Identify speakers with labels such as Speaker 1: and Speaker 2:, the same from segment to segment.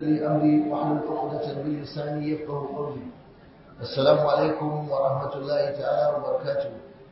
Speaker 1: لي أمري واحلل عقدة من لساني يفقه قولي السلام عليكم ورحمة الله تعالى وبركاته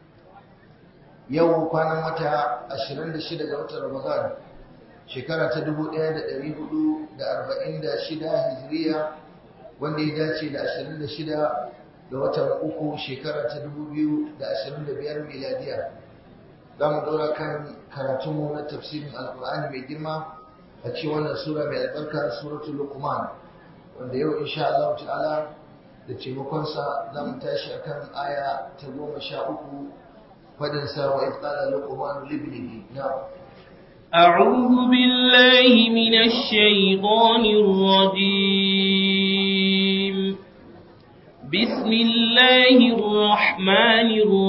Speaker 1: yau kwanan wata 26 ga watan Ramadan shekara ta 1446 hijiriya wanda ya dace da 26 ga watan uku shekara ta 2025 miladiya za mu dora kan karatunmu na tafsirin alkur'ani mai girma a cikin wannan sura mai albarka suratul luqman wanda yau insha Allah ta'ala da taimakonsa za mu tashi akan aya ta goma sha uku fadin sa wa idqala luqman libnihi na'am
Speaker 2: أعوذ بالله من الشيطان الرجيم بسم الله الرحمن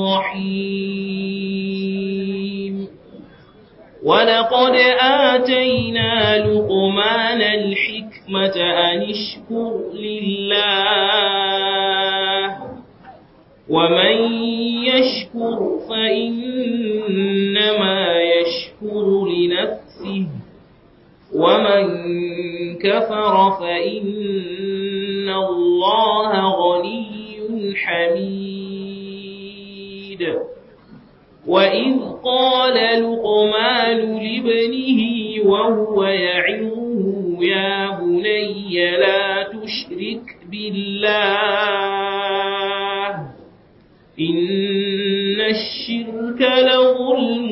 Speaker 2: الرحيم ولقد آتينا لقمان الحكمة أن اشكر لله ومن يشكر فإنما يشكر لنفسه ومن كفر فإن الله غني حميد وإذ قال لقمان لابنه وهو يعظه يا بني لا تشرك بالله إن الشرك لظلم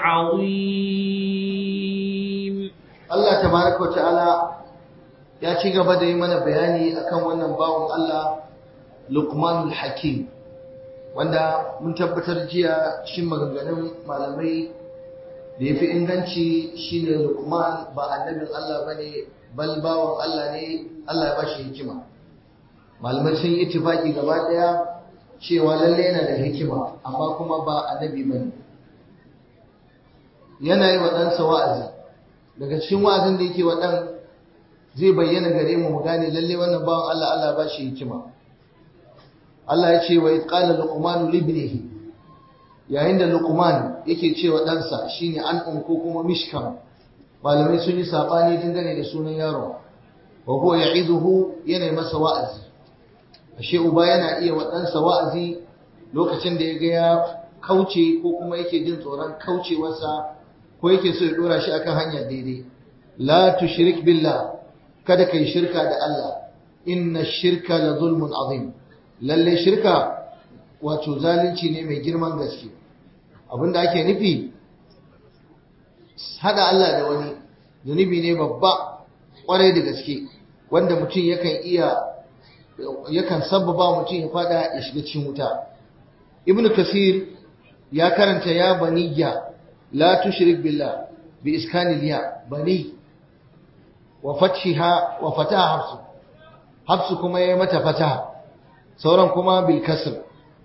Speaker 2: عظيم
Speaker 1: Allah tabaraka wa ta'ala ya ci gaba da yi mana bayani akan wannan bawon Allah Luqmanul Hakim wanda mun tabbatar jiya cikin maganganun malamai da ya fi inganci shine Luqman ba annabin Allah bane bal bawon Allah ne Allah ya bashi hikima malamai sun yi ittifaki gaba daya cewa lalle yana da hikima amma kuma ba annabi bane yana yi wa ɗansa wa'azi daga cikin wa'azin da yake wa ɗan zai bayyana gare mu mu gane lalle wannan bawan Allah Allah ba shi hikima Allah ya ce wa qala luqman libnihi yayin da luqman yake cewa ɗansa shine an ko kuma mishkam malamai sun yi sabani dangane da sunan yaro wa huwa ya'iduhu yana masa wa'azi ashe uba yana iya wa ɗansa wa'azi lokacin da ya ga ya kauce ko kuma yake jin tsoron kaucewarsa ko yake so ya dora shi akan hanya daidai la tushrik billah kada kai shirka da Allah inna shirka la zulmun azim lalle shirka wato zalunci ne mai girman gaske abinda ake nufi hada Allah da wani zunubi ne babba kwarai da gaske wanda mutum yakan iya yakan sababa mutum ya fada ya shiga cikin wuta ibnu kasir ya karanta ya baniyya la tushrik billah bi iskani liya bani wa fathiha wa fataha hafsu hafsu kuma yayi mata fataha sauran kuma bil kasr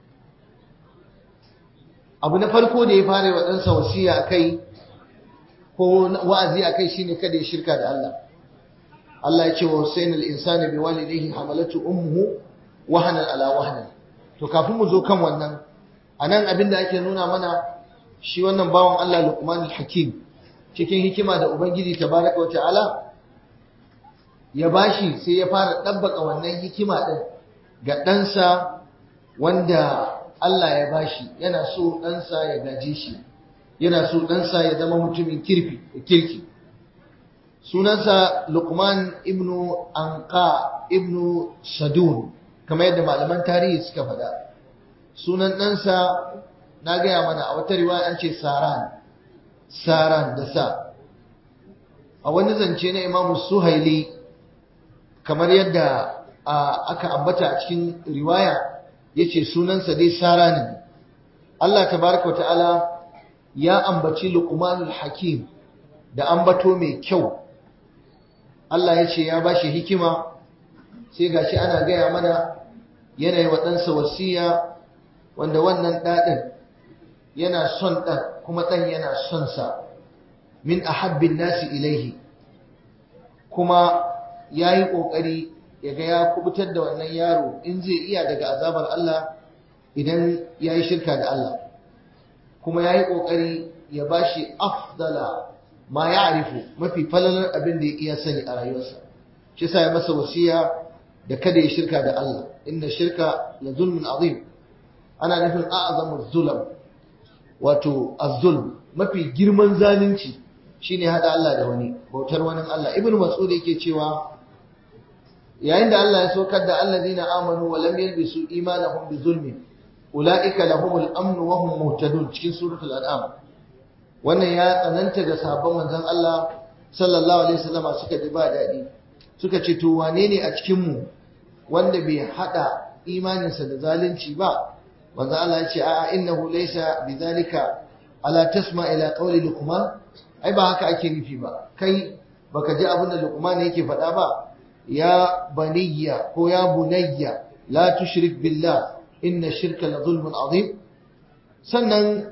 Speaker 1: abu na farko da ya fara wa ɗansa wasiya akai ko wa'azi akai shine kada ya shirka da Allah Allah ya ce wa husainal insani bi walidayhi hamalatu ummuhu wahanan ala wahanan to kafin mu zo kan wannan anan abin da ake nuna mana shi wannan bawan Allah Luqman al-Hakim cikin hikima da Ubangiji tabaraka wa ta'ala ya bashi sai ya fara dabbaka wannan hikima din ga ɗansa wanda Allah ya bashi yana so ɗansa ya gaje shi yana so ɗansa ya zama mutumin kirfi kirki sunansa Luqman ibnu Anqa ibnu Sadun kamar yadda malaman tarihi suka faɗa sunan ɗansa na gaya mana a wata riwaya an ce saran saran da sa a wani zance na imamu suhaili kamar yadda aka ambata a cikin riwaya ya ce sunansa dai sara ne Allah tabaraka ta'ala ya ambaci luqmanul hakim da ambato mai kyau Allah ya ce ya bashi hikima sai gashi ana gaya mana yanayi wa ɗansa wasiya wanda wannan ɗaɗin yana son ɗan kuma ɗan yana son sa min ahabbin nasi ilaihi kuma ya yi ƙoƙari ya ga ya kubutar da wannan yaro in zai iya daga azabar Allah idan ya yi shirka da Allah kuma ya yi ƙoƙari ya ba shi afdala ma ya arifu mafi falalar abin da ya iya sani a rayuwarsa shi sa ya masa wasiya da kada ya shirka da Allah inna shirka la zulmun azim ana nufin a'zamu zulam wato az-zulm mafi girman zalunci shine hada Allah da wani bautar wani Allah ibnu mas'ud yake cewa yayin da Allah ya saukar da allazina amanu wa lam yalbisu imanahum bi zulmin ulaika lahumul amn wa hum muhtadun cikin suratul an'am wannan ya tsananta ga sahabban manzon Allah sallallahu alaihi wasallama suka ji ba dadi suka ce to wane ne a cikin mu wanda bai hada imaninsa da zalunci ba manzon Allah ya ce a'a innahu laysa bidhalika ala tasma ila qawli luqman ai ba haka ake nufi ba kai baka ji abin da luqman yake faɗa ba ya baniyya ko ya bunayya la tushrik billah inna shirka la zulmun azim sannan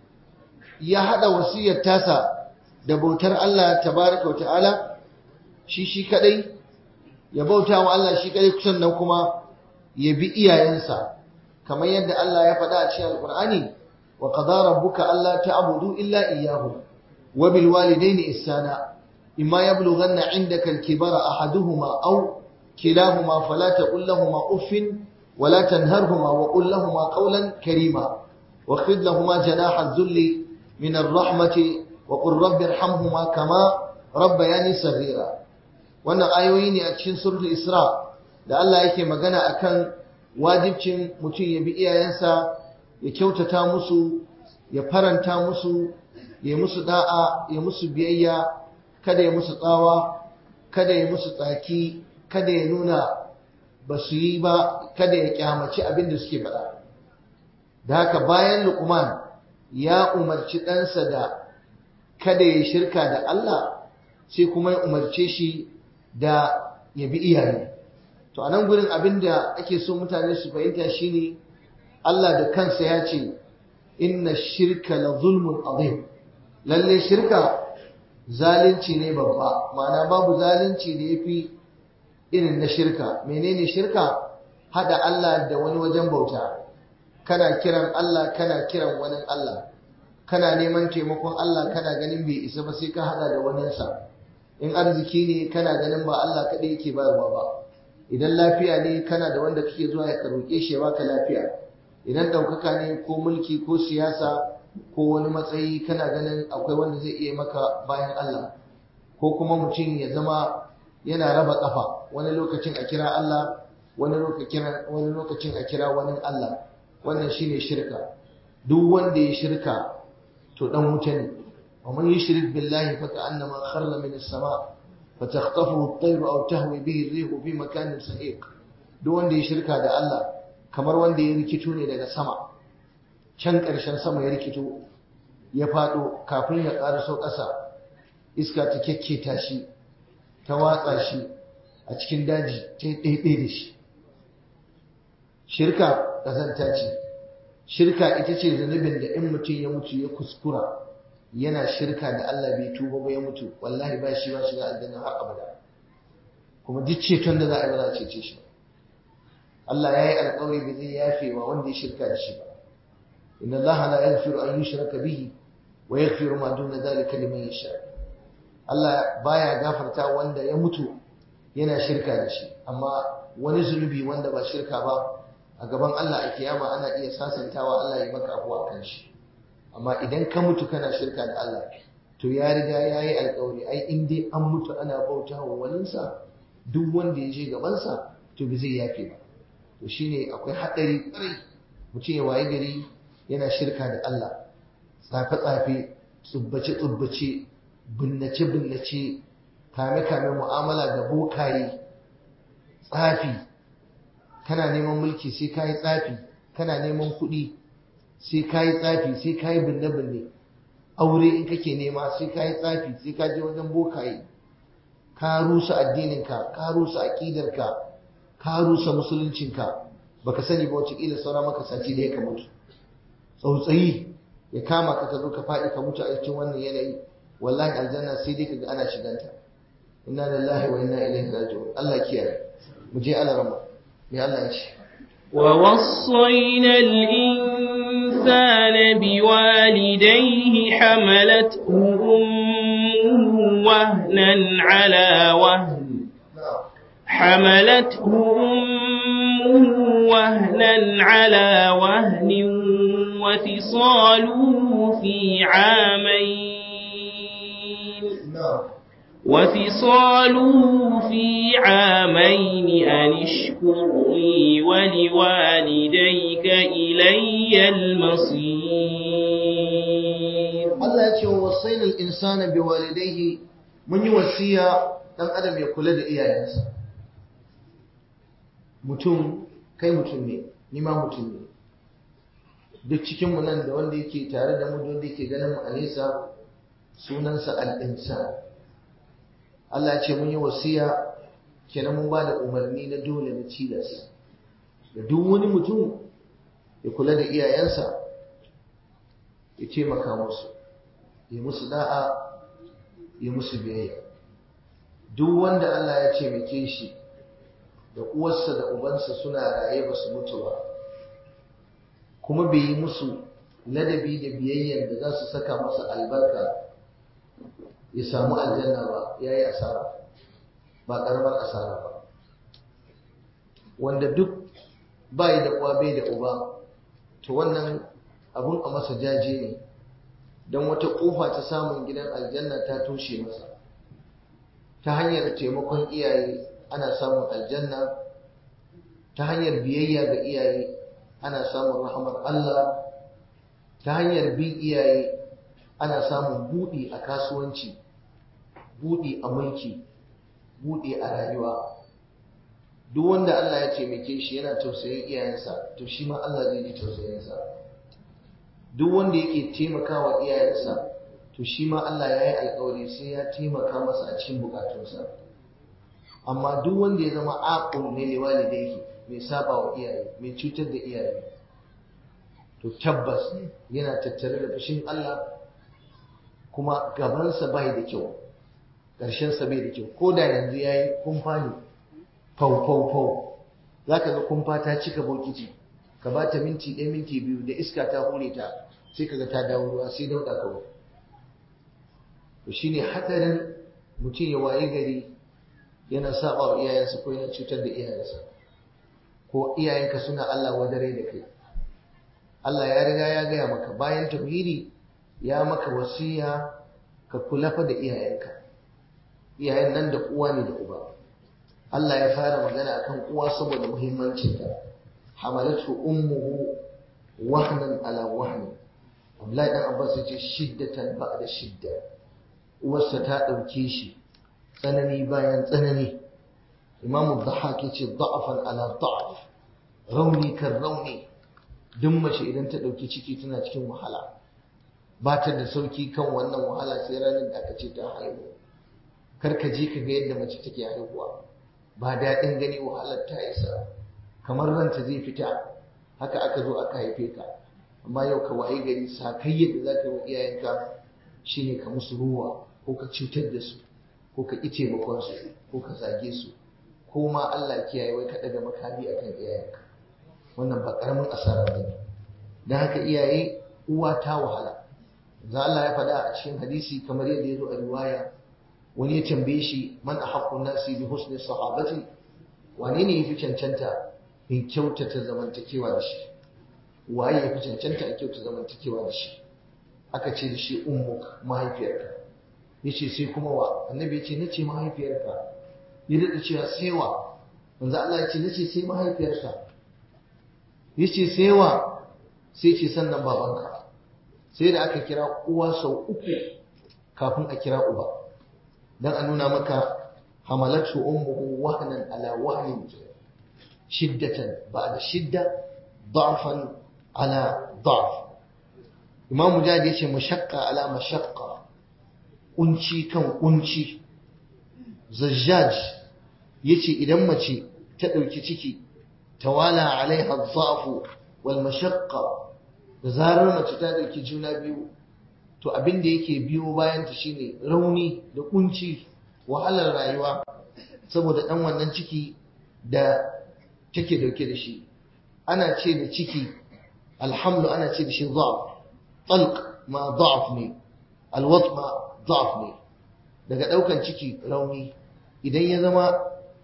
Speaker 1: ya hada wasiyar tasa da bautar Allah tabaraka ta'ala shi shi kadai ya bauta wa Allah shi kadai sannan kuma ya bi iyayensa kamar yadda Allah ya faɗa a cikin alqur'ani wa qadara rabbuka alla ta'budu illa iyyahu wa bil walidayni ihsana imma yablughanna 'indaka al-kibara ahaduhuma aw kilahuma fala taqul lahumu uffin ولا تنهرهما وقل لهما قولا كريما واخفض لهما جناح الذل من الرحمة وقل رب ارحمهما كما ربياني صغيرا wannan ayoyi ne a cikin suratul Isra da Allah yake magana akan wajibcin mutum ya bi iyayensa ya kyautata musu ya faranta musu ya musu da'a ya musu biyayya kada ya musu tsawa kada ya musu tsaki kada ya nuna ba su yi ba kada ya kyamaci abin da suke faɗa da haka bayan Luqman ya umarci ɗansa da kada ya shirka da Allah sai kuma ya umarce shi da ya bi iyaye to a nan gurin abin da ake so mutane su fahimta shine Allah da kansa ya ce inna shirka la zulmun azim lalle shirka zalunci ne babba ma'ana babu zalunci da yafi irin na shirka menene shirka hada Allah da wani wajen bauta kana kiran Allah kana kiran wani Allah kana neman taimakon Allah kana ganin bai isa ba sai ka hada da waninsa in arziki ne kana ganin ba Allah kaɗai yake bayarwa ba idan lafiya ne kana da wanda kake zuwa ya roƙe shi ya baka lafiya idan ɗaukaka ne ko mulki ko siyasa ko wani matsayi kana ganin akwai wanda zai iya maka bayan Allah ko kuma mutum ya zama yana raba kafa wani lokacin a kira Allah wani lokacin wani lokacin a kira wani Allah wannan shine shirka duk wanda ya shirka to dan wuta ne wa man yushrik billahi fa ka'annama kharra min as-sama fa takhtafuhu at-tayr aw tahwi bihi ar-rih fi makanin sahiq duk wanda ya shirka da Allah kamar wanda ya rikito ne daga sama can ƙarshen sama ya rikito ya fado kafin ya ƙaraso ƙasa iska ta kyakketa shi ta watsa shi a cikin daji ta ɗaiɗai da shi shirka ƙazanta ce shirka ita ce zunubin da in mutum ya mutu ya kuskura yana shirka da Allah bai tuba ba ya mutu wallahi ba shi ba shiga aljanna har abada kuma duk ceton da za a yi ba za a cece shi Allah ya yi alƙawari ba zai yafe wa wanda ya shirka da shi ba inna Allah la yaghfiru an yushraka bihi wa yaghfiru ma duna dhalika liman yasha Allah baya gafarta wanda ya mutu yana shirka da shi amma wani zunubi wanda ba shirka ba a gaban Allah a kiyama ana iya sasantawa Allah ya maka afuwa kan shi amma idan ka mutu kana shirka da Allah to ya riga ya yi alkawari ai in dai an mutu ana bauta wa waninsa duk wanda ya je gabansa to ba zai yafe ba to shine akwai haɗari ƙwarai mutum ya waye gari yana shirka da Allah tsafe-tsafe tsubbace-tsubbace binnace-binnace kame-kame mu'amala da bokaye tsafi kana neman mulki sai ka yi tsafi kana neman kuɗi sai ka yi tsafi sai ka yi binne-binne aure in kake nema sai ka yi tsafi sai ka je wajen bokaye ka rusa addininka ka rusa aƙidarka ka rusa musuluncinka baka sani ba wace ƙila saura maka sati da ya ka mutu tsautsayi ya kama ka ka zo ka faɗi ka mutu a cikin wannan yanayi wallahi aljanna sai dai kaga ana shiganta inna lillahi wa inna ilaihi raji'un Allah kiyaye mu je Allah rama me Allah ya ce
Speaker 2: ووصينا الإنسان بوالديه حملته أمه وهنا على وهن حملته أمه وهنا على وهن وفصاله في عامين وفصاله في عامين أن اشكر لي ولوالديك إلي المصير
Speaker 1: Allah ya ce wa wasaina al-insana biwalidayhi mun yi wasiya dan adam ya kula da iyayensa mutum kai mutum ne ni ma mutum ne duk cikin mu nan da wanda yake tare da mu da wanda yake ganin mu a nesa sunansa al-insan Allah ya ce mun yi wasiya kenan mun ba da umarni na dole na tilas da duk wani mutum ya kula da iyayensa ya taimaka musu ya musu da'a ya musu biyayya duk wanda Allah ya taimake shi da uwarsa da ubansa suna raye ba su mutu ba kuma bai yi musu ladabi da biyayyar da za su saka masa albarka ya samu aljanna ba ya yi asara ba karamar asara ba wanda duk bai da uwa bai da uba to wannan abun a masa jaje ne don wata ƙofa ta samun gidan aljanna ta toshe masa ta hanyar taimakon iyaye ana samun aljanna ta hanyar biyayya ga iyaye ana samun rahamar Allah ta hanyar bin iyaye ana samun buɗi a kasuwanci buɗi a mulki buɗi a rayuwa duk wanda Allah ya taimake shi yana tausayin iyayensa to shi ma Allah zai ji tausayinsa duk wanda yake taimakawa iyayensa to shi ma Allah ya yi alkawari sai ya taimaka masa a cikin bukatunsa amma duk wanda ya zama aqul ne liwalidayhi mai saba wa iyaye mai cutar da iyaye to tabbas yana tattare da fushin Allah kuma gabansa bai da kyau ƙarshensa bai da kyau ko da yanzu ya yi kumfa ne fau fau fau za ka ga kumfa ta cika bokiti ka ba ta minti ɗaya minti biyu da iska ta hure ta sai ka ga ta dawo ruwa sai dauɗa kawai to shine hatsarin mutum ya waye gari yana saba wa iyayensa ko yana cutar da iyayensa ko iyayenka suna Allah wadare da kai Allah ya riga ya gaya maka bayan tauhidi ya maka wasiya ka kula fa da iyayenka iyayen nan da uwa ne da uba Allah ya fara magana akan uwa saboda muhimmancin ta hamalatu ummuhu wahnan ala wahni Abdullahi dan Abbas ya ce shiddatan ba'da shidda uwarsa ta dauke shi tsanani bayan tsanani Imam Dhahak ya ce da'afan ala da'af rauni kan rauni duk mace idan ta dauki ciki tana cikin wahala ba ta da sauki kan wannan wahala sai ranar da aka ce ta haihu kar ka je ka ga yadda mace take haihuwa ba daɗin gani wahalar ta isa kamar ranta zai fita haka aka zo aka haife ka amma yau ka waye gari sakai yadda za ka yi wa iyayenka shine ka musu ruwa ko ka cutar da su ko ka ƙi taimakon su ko ka zage su ko ma Allah kiyaye wai ka ɗaga makami akan iyayenka wannan ba ƙaramin asara ba ne don haka iyaye uwa ta wahala za Allah ya faɗa a cikin hadisi kamar yadda ya zo a riwaya wani ya tambaye shi man ahaqqu nasi bi husni sahabati wane ne yafi cancanta in kyautata zamantakewa da shi waye yafi cancanta in kyautata zamantakewa da shi aka ce da shi ummuk mahaifiyarka yace sai kuma wa annabi yace nace mahaifiyarka ya dada cewa sai wa manzo Allah yace nace sai mahaifiyarka yace sai wa sai ce sannan babanka sai da aka kira uwa sau uku kafin a kira uba dan a nuna maka hamalatu ummuhu wahnan ala wahnin shiddatan ba'da shidda da'fan ala da'f imam mujahid yace mashaqqa ala mashaqqa kunci kan kunci zajjaj yace idan mace ta dauki ciki tawala alaiha dha'fu wal mashaqqa da zarar mace ta dauki juna biyu to abin da yake biyo bayan ta shine rauni da kunci wahalar rayuwa saboda dan wannan ciki da take dauke da shi ana ce da ciki alhamdu ana ce da shi dha'f talq ma dha'f ne alwat ma dha'f ne daga daukan ciki rauni idan ya zama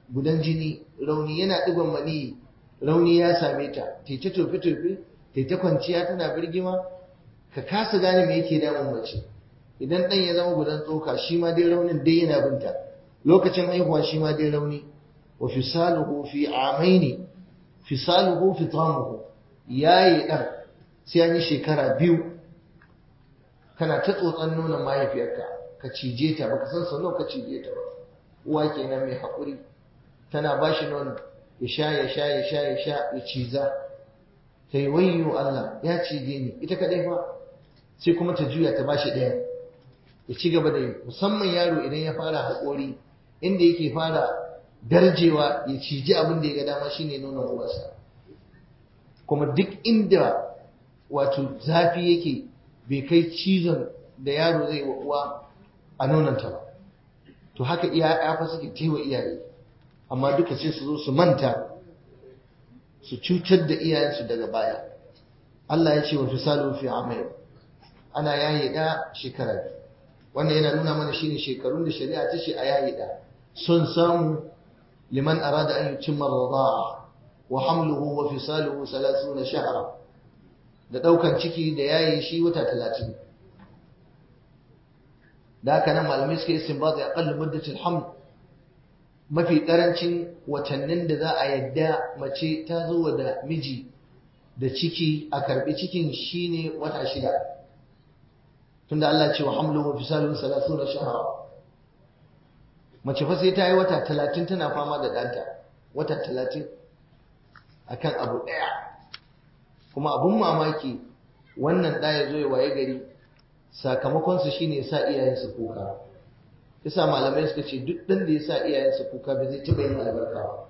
Speaker 1: gudan jini rauni yana digon mani rauni ya same ta ta ta tofe tofe ta ta kwanciya tana birgima ka kasa gane me yake damun mace idan dan ya zama gudan tsoka shi ma dai raunin dai yana binta lokacin haihuwa shi ma dai rauni wa fisaluhu fi amaini fisaluhu fitamuhu yayi dan sai an yi shekara biyu kana ta tsotsan nonon mahaifiyarka ka cije ta baka san sau nawa ka cije ta ba uwa kenan mai haƙuri tana ba shi nono ya sha ya sha ya sha ya sha ya ciza ta yi wayyo Allah ya cije ni ita kadai fa sai kuma ta juya ta ba shi ɗaya ya ci gaba da yi musamman yaro idan ya fara haƙori inda yake fara darjewa ya ciji abin da ya ga dama shine nonon uwarsa kuma duk inda wato zafi yake bai kai cizon da yaro zai wa uwa a nonanta ba to haka iya fa suke taiwa iyaye amma duka sai su zo su manta su cutar da iyayensu daga baya Allah ya ce wa fisalu fi amai ana yaye da shekara biyu wannan yana nuna mana shine shekarun da shari'a ta ce a yaye da sun samu liman arada an yutimma rida'a wa hamluhu wa fisaluhu 30 shahra da daukan ciki da yaye shi wata 30 da haka nan malamai suka yi istinbat ya aqallu muddatul haml mafi karancin watannin da za a yadda mace ta zo da miji da ciki a karbi cikin shine wata shida tunda Allah ce wa hamluhu wa fisaluhu 30 shahra mace fa sai ta yi wata 30 tana fama da danta wata 30 akan abu daya kuma abun mamaki wannan da ya zo ya waye gari sakamakonsa shine ya sa iyayensa kuka yasa malamai suka ce duk ɗan da ya sa iyayensa kuka ba zai taɓa yin albarka ba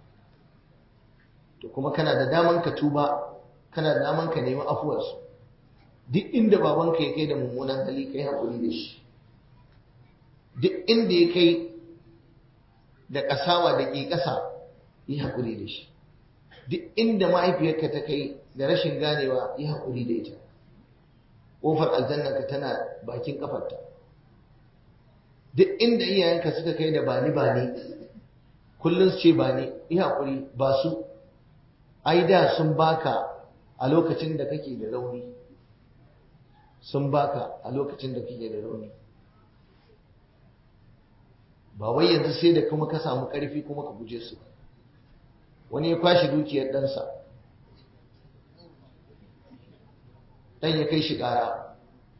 Speaker 1: to kuma kana da daman ka tuba kana da daman ka nemi afuwarsu duk inda babanka ya kai da mummunan hali kai haƙuri da shi duk inda ya kai da ƙasawa da ke ƙasa yi haƙuri da shi duk inda mahaifiyarka ta kai da rashin ganewa yi haƙuri da ita ƙofar aljannanka tana bakin ƙafarta duk inda iyayenka suka kai da bani bani kullum su ce bani yi haƙuri ba su ai da sun baka a lokacin da kake da rauni sun baka a lokacin da kake da rauni ba wai yanzu sai da kuma ka samu ƙarfi kuma ka guje su wani ya kwashe dukiyar ɗansa ɗan ya kai shi ƙara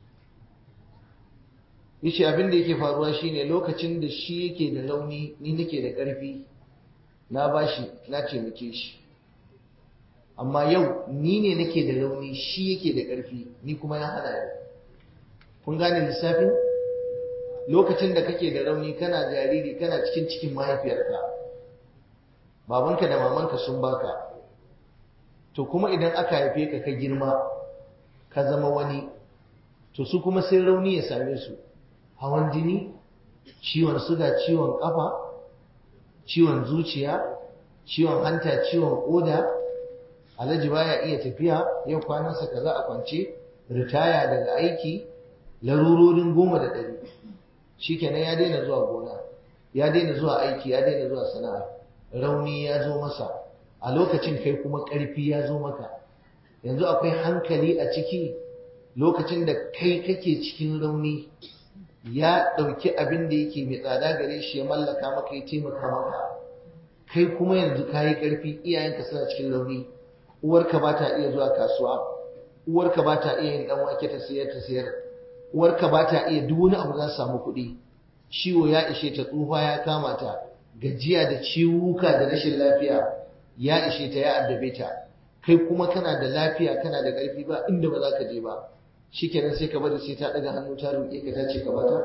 Speaker 1: yace abin da yake faruwa shine lokacin da shi yake da rauni ni nake da ƙarfi na bashi na taimake shi amma yau ni ne nake da rauni shi yake da ƙarfi ni kuma ya hana ni kun gane lissafin lokacin da kake da rauni kana jariri kana cikin cikin mahaifiyarka babanka da mamanka sun baka to kuma idan aka haife ka ka girma ka zama wani to su kuma sai rauni ya same su hawan jini ciwon suga ciwon kafa ciwon zuciya ciwon hanta ciwon koda alhaji baya iya tafiya yau kwanansa kaza a kwance ritaya daga aiki larurorin goma da ɗari shikenan ya daina zuwa gona ya daina zuwa aiki ya daina zuwa sana'a rauni ya zo masa a lokacin kai kuma ƙarfi ya zo maka yanzu akwai hankali a ciki lokacin da kai kake cikin rauni ya ɗauki abin da yake mai tsada gare shi ya mallaka maka ya taimaka maka kai kuma yanzu ka yi ƙarfi iyayenka suna cikin rauni uwarka ba ta iya zuwa kasuwa uwarka ba ta iya yin ɗan wake ta siyar ta siyar uwarka ba ta iya duk wani abu za su samu kuɗi ciwo ya ishe ta tsufa ya kama ta gajiya da ciwuka da rashin lafiya ya ishe ta ya addabe ta kai kuma kana da lafiya kana da ƙarfi ba inda ba za ka je ba shikenan sai ka bari sai ta daga hannu ta roƙe ka ta ce ka bata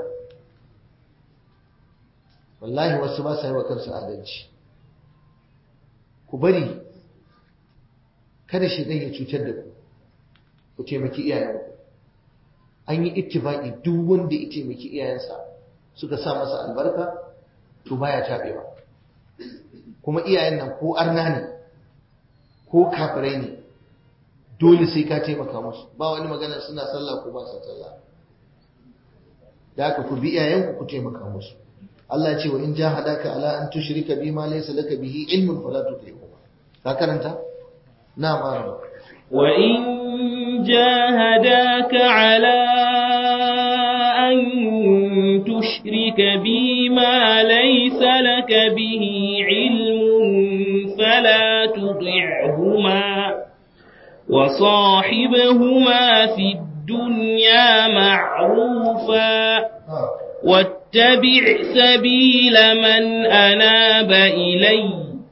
Speaker 1: wallahi wasu ba sa yi wa kansu adalci ku bari kada shi ya cutar da ku ku taimaki iyayenku an yi ittifaqi duk wanda ya taimaki iyayensa suka sa masa albarka to baya tabewa kuma iyayen nan ko arna ne ko kafirai ne dole sai ka taimaka musu ba wani magana suna sallah ko ba sa sallah da haka ku bi iyayenku ku taimaka musu Allah ya ce wa in jahadaka ala an tushrika bima laysa laka bihi ilmun fala tuti'huma ka karanta na mara
Speaker 2: wa in jahadaka ala an tushrika bima laysa laka bihi ilmun fala tuti'huma وصاحبهما في الدنيا معروفا واتبع سبيل من أناب إلي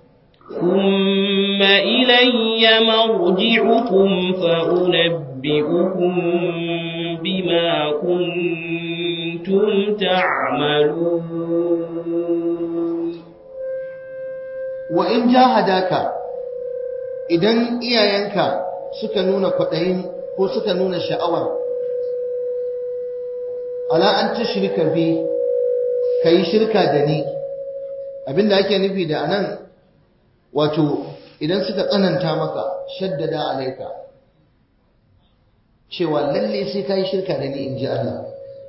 Speaker 2: ثم إلي مرجعكم فأنبئكم بما كنتم تعملون
Speaker 1: وإن جاهداك إذن إيايانك suka nuna kwaɗayin ko suka nuna sha'awar ala an ta shirka bi ka yi shirka da ni abinda ake nufi da anan wato idan suka tsananta maka shaddada alaika cewa lalle sai ka yi shirka da ni in ji Allah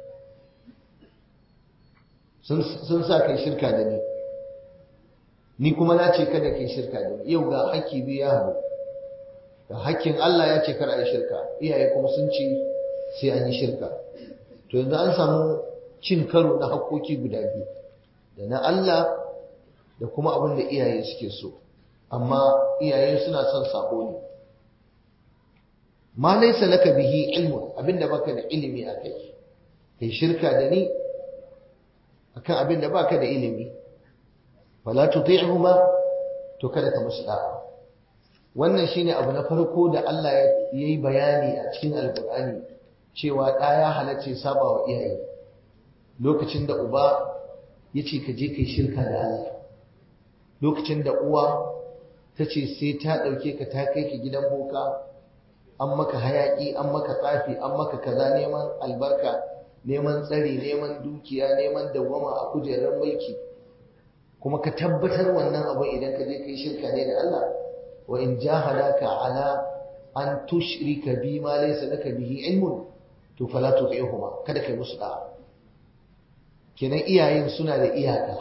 Speaker 1: sun sa ka yi shirka da ni ni kuma na ce kada ka yi shirka da ni yau ga haƙƙi biyu ya haɗu da hakkin Allah ya ce kar a yi shirka iyaye kuma sun ce sai an yi shirka to yanzu an samu cin karo na hakkoki guda biyu da na Allah da kuma abin da iyaye suke so amma iyaye suna son sabo ne ma laysa laka bihi ilmun abinda baka da ilimi akai kai shirka da ni akan abin da baka da ilimi wala tuti'huma to kada ka musu da'a wannan shine abu na farko da Allah ya yi bayani a cikin alkur'ani cewa ɗa ya halarci saba wa iyaye lokacin da uba ya ce ka je kai shirka da Allah lokacin da uwa ta ce sai ta ɗauke ka ta kai ka gidan boka an maka hayaƙi an maka tsafi an maka kaza neman albarka neman tsari neman dukiya neman dawwama a kujerar mulki kuma ka tabbatar wannan abu idan ka je kai shirka ne da Allah وإن جاهداك على أن تشرك بي ما ليس لك به علم فلا تطيعهما kada kai musu da'a kenan iyayen suna da iyaka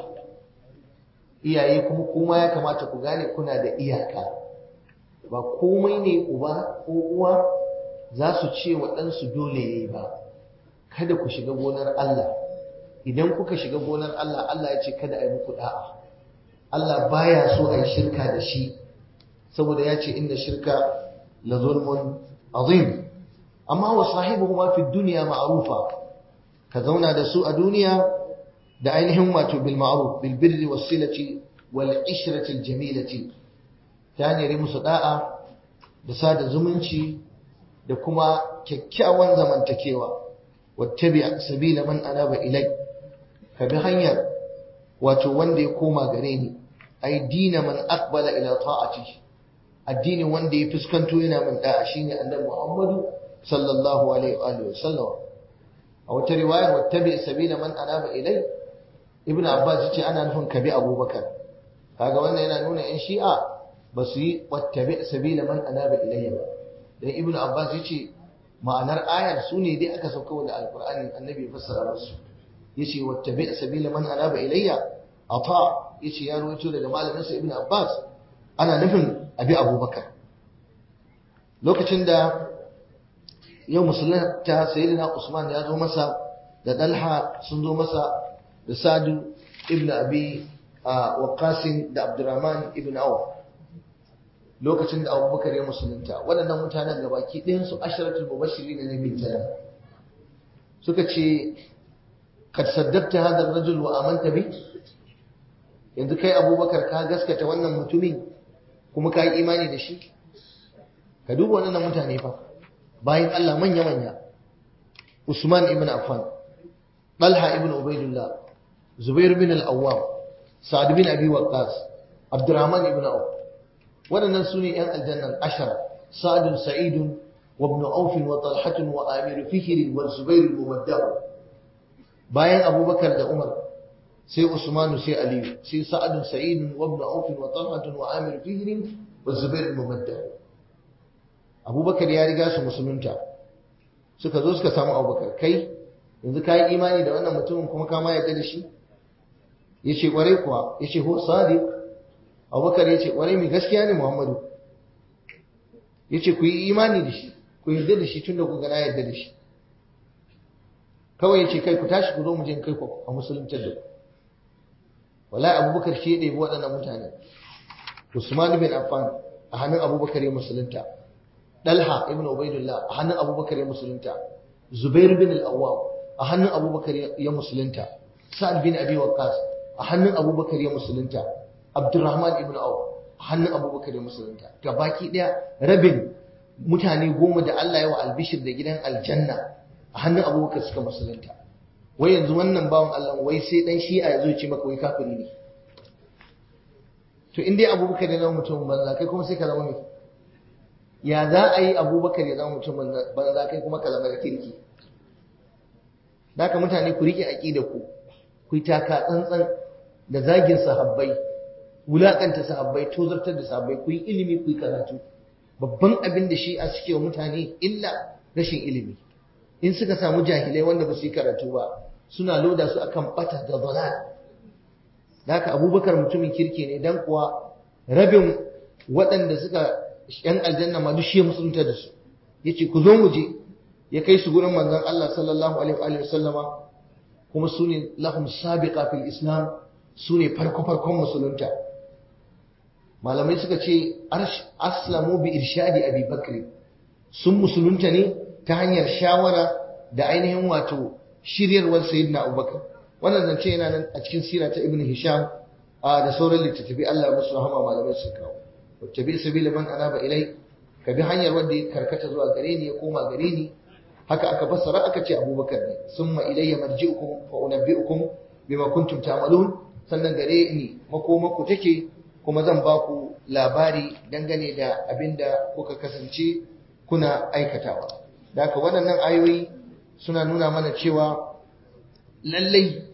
Speaker 1: iyaye kuma kuma ya kamata ku gane kuna da iyaka ba komai ne uba ko uwa za su ce wa ɗansu dole yayi ba kada ku shiga gonar Allah idan kuka shiga gonar Allah Allah ya ce kada a yi muku da'a Allah baya so a yi shirka da shi saboda ya ce inda shirka la zulmun azim amma wa sahibuhuma fi dunya ma'rufa ka zauna da su a duniya da ainihin wato bil ma'ruf bil birri was silati wal ishrati al jamilati ta hanyar musu da'a da sada zumunci da kuma kyakkyawan zamantakewa wattabi sabila man anaba ilai ka bi hanyar wato wanda ya koma gare ni ai dina man aqbala ila ta'ati addinin wanda ya fuskanto yana min da'a shine annabi Muhammadu sallallahu alaihi wa alihi wasallam a wata riwayar wattabi sabila man anaba ilai ibnu abbas yace ana nufin kabi abubakar kaga wannan yana nuna in shi'a ba su yi wattabi sabila man anaba ilayya ba dan ibnu abbas yace ma'anar ayar su ne dai aka sauka da alqur'ani annabi fassara musu yace wattabi sabila man anaba ilayya ata yace ya rawaito daga malamin sa ibnu abbas ana nufin abi abubakar lokacin da yau musulunta sayyidina usman ya zo masa da dalha sun zo masa da sadu ibn abi waqasin da abdurrahman ibn awf lokacin da abubakar ya musulunta waɗannan mutanen da baki ɗayansu asharatul mubashirin na bin janna suka ce kad saddaqta hadha ar-rajul wa amanta bi yanzu kai abubakar ka gaskata wannan mutumin kuma ka yi imani da shi ka duba wannan mutane fa bayan Allah manya manya Usman ibn Affan Talha ibn Ubaidullah Zubair bin al-Awwam Sa'ad bin Abi Waqqas Abdurrahman ibn Auf waɗannan su ne ‘yan aljannan ashara sa'adun sa'idun wa ibn aufin wa talhatun wa amiru fihirin wa zubairu mumaddahu bayan abubakar da umar sai usmanu sai aliyu sai sa'adun sa'idun wa ibn aufin wa talhatun wa amiru fihirin wa zubairu mumaddahu abubakar ya riga su musulunta suka zo suka samu abubakar kai yanzu ka yi imani da wannan mutumin kuma ka ma yarda da shi ya ce ƙwarai kuwa ya ce ho sadiq abubakar ya ce ƙwarai mai gaskiya ne muhammadu ya ce ku yi imani da shi ku yarda da shi tun da ku gana yarda da shi kawai ya ce kai ku tashi ku zo mu je kai ku a musulunta da ku wallahi abubakar shi ya ɗebi waɗannan mutane usman bin affan a hannun abubakar ya musulunta dalha ibn ubaidullah a hannun abubakar ya musulunta zubair bin al-awwam a hannun abubakar ya musulunta sa'ad bin abi waqqas a hannun abubakar ya musulunta abdurrahman ibn auf a hannun abubakar ya musulunta ga baki daya rabin mutane goma da Allah ya wa albishir da gidan aljanna a hannun abubakar suka musulunta wai yanzu wannan bawan Allah wai sai dan shi'a ya zo ce maka wai kafiri ne to in dai abubakar ya zama mutum banza kai kuma sai ka zama mai ya za a yi abubakar ya zama mutum banza kai kuma ka zama da kirki da haka mutane ku riƙe aƙida ku ku yi taka tsantsan da zagin sahabbai wulaƙanta sahabbai tozartar da sahabbai ku yi ilimi ku yi karatu babban abin da shi a suke wa mutane illa rashin ilimi in suka samu jahilai wanda ba su yi karatu ba suna loda su akan bata da dalal da haka abubakar mutumin kirki ne dan kuwa rabin waɗanda suka yan aljanna ma duk shi ya musulunta da su yace ku zo mu je ya kai su gurin manzon Allah sallallahu alaihi wa sallama kuma su ne lahum sabiqa fil islam su ne farko farkon musulunta malamai suka ce aslamu bi irshadi abi bakri sun musulunta ne ta hanyar shawara da ainihin wato shiryarwar sayyidina abubakar wannan zance yana nan a cikin sira ta ibn hisham da sauran littattafai Allah ya musu rahama malamai sun kawo wattabi sabila man anaba ilai ka bi hanyar wanda ya karkata zuwa gare ni ya koma gare ni haka aka fassara aka ce abubakar ne summa ilayya marji'ukum fa unabbi'ukum bima kuntum ta'malun sannan gare ni makomaku take kuma zan ba ku labari dangane da abinda kuka kasance kuna aikatawa da haka waɗannan ayoyi suna nuna mana cewa lallai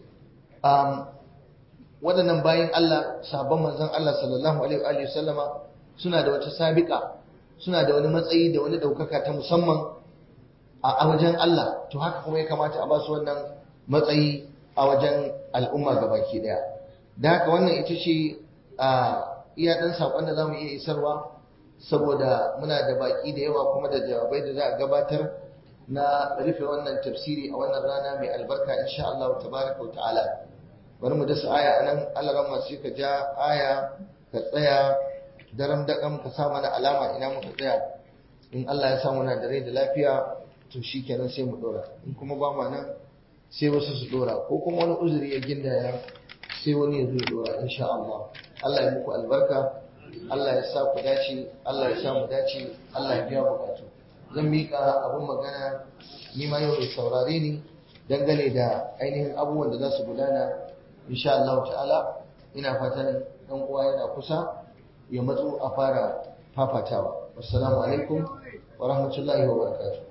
Speaker 1: waɗannan bayan Allah sabon manzon Allah sallallahu alaihi wa sallama suna da wata sabiƙa suna da wani matsayi da wani ɗaukaka ta musamman a wajen Allah to haka kuma ya kamata a ba su wannan matsayi a wajen al'umma gabaki ɗaya da haka wannan ita ce a iya ɗan saƙon da za mu iya isarwa saboda muna da baƙi da yawa kuma da jawabai da za a gabatar na rufe wannan tafsiri a wannan rana mai albarka insha Allah tabaraka wa ta'ala bari mu dasa aya anan Allah ran masu ka ja aya ka tsaya daram daƙam ka sa mana alama ina muka tsaya in Allah ya sa muna da rai da lafiya to shikenan sai mu dora in kuma ba ma nan sai wasu su dora ko kuma wani uzuri ya gindaya sai wani ya zo ya dora insha Allah Allah ya muku albarka Allah ya sa ku dace Allah ya sa mu dace Allah ya biya bukatu zan miƙa abin magana ni ma yau mai saurare ni dangane da ainihin abubuwan da za su gudana insha Allah ta'ala ina fatan ɗan uwa yana kusa ya matso a fara fafatawa assalamu alaikum wa rahmatullahi wa barakatuh